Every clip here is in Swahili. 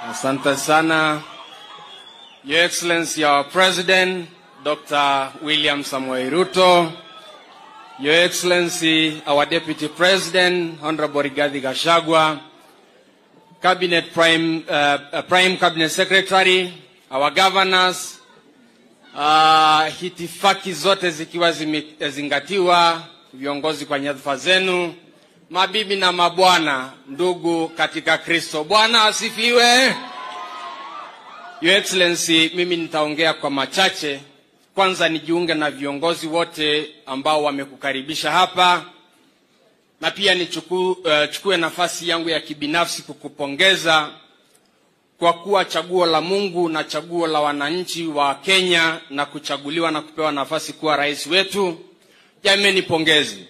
Asante sana. Your Excellency, our President, Dr. William Samoei Ruto. Your Excellency, our Deputy President, Honorable Rigathi Gachagua. Cabinet Prime, uh, uh, Prime Cabinet Secretary, our governors, uh, hitifaki zote zikiwa zimezingatiwa, viongozi kwa nyadhifa zenu, mabibi na mabwana, ndugu katika Kristo. Bwana asifiwe. Your Excellency, mimi nitaongea kwa machache. Kwanza nijiunge na viongozi wote ambao wamekukaribisha hapa, na pia nichukue uh, chukue nafasi yangu ya kibinafsi kukupongeza kwa kuwa chaguo la Mungu na chaguo la wananchi wa Kenya na kuchaguliwa na kupewa nafasi kuwa rais wetu. Jameni, pongezi.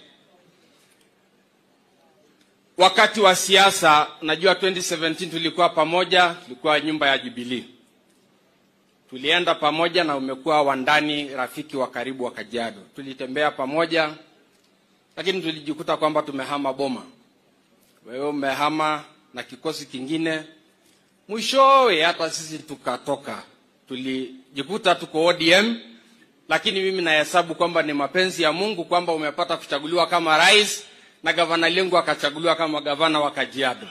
Wakati wa siasa, najua 2017 tulikuwa pamoja, tulikuwa nyumba ya Jubilee, tulienda pamoja na umekuwa wandani, rafiki wa karibu wa Kajiado. Tulitembea pamoja, lakini tulijikuta kwamba tumehama boma. Wewe umehama na kikosi kingine, mwishowe hata sisi tukatoka, tulijikuta tuko ODM, lakini mimi nahesabu kwamba ni mapenzi ya Mungu kwamba umepata kuchaguliwa kama rais na gavana Lengu akachaguliwa kama gavana wa Kajiado.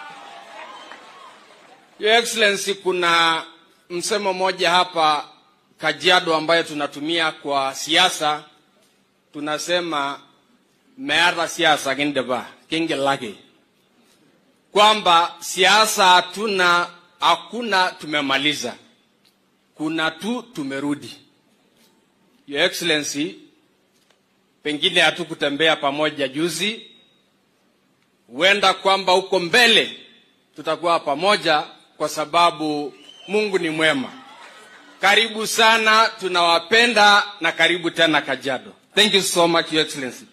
Your Excellency, kuna msemo mmoja hapa Kajiado ambayo tunatumia kwa siasa, tunasema meata siasa kindeba kingelaki, kwamba siasa hatuna, hakuna tumemaliza, kuna tu tumerudi. Your Excellency, pengine hatukutembea pamoja juzi, huenda kwamba huko mbele tutakuwa pamoja, kwa sababu Mungu ni mwema. Karibu sana, tunawapenda na karibu tena Kajiado. Thank you so much, Your Excellency.